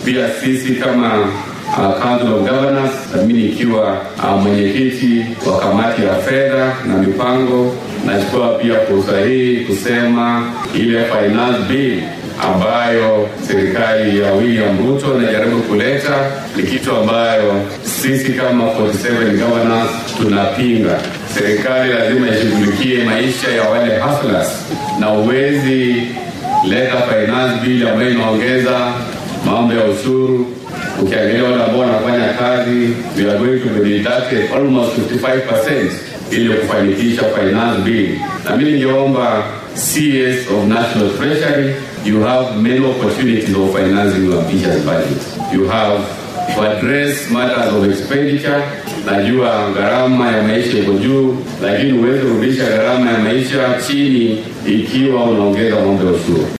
Pia sisi kama uh, Council of Governors, mimi nikiwa uh, mwenyekiti wa kamati ya fedha na mipango, nachukua pia fursa hii kusema ile finance bill ambayo serikali ya William Ruto inajaribu kuleta ni kitu ambayo sisi kama 47 governors tunapinga. Serikali lazima ishughulikie maisha ya wale hustlers, na uwezi leta finance bill ambayo inaongeza mambo ya ushuru. Ukiangalia wale ambao wanafanya kazi, we are going to be deducted almost 55% ili kufanikisha finance bill, na mimi ningeomba CS of National Treasury, you have many opportunities of financing your ambitious budget. You have to address matters of expenditure. Najua gharama ya maisha iko juu, lakini huwezi kurudisha gharama ya maisha chini ikiwa unaongeza mambo ya ushuru.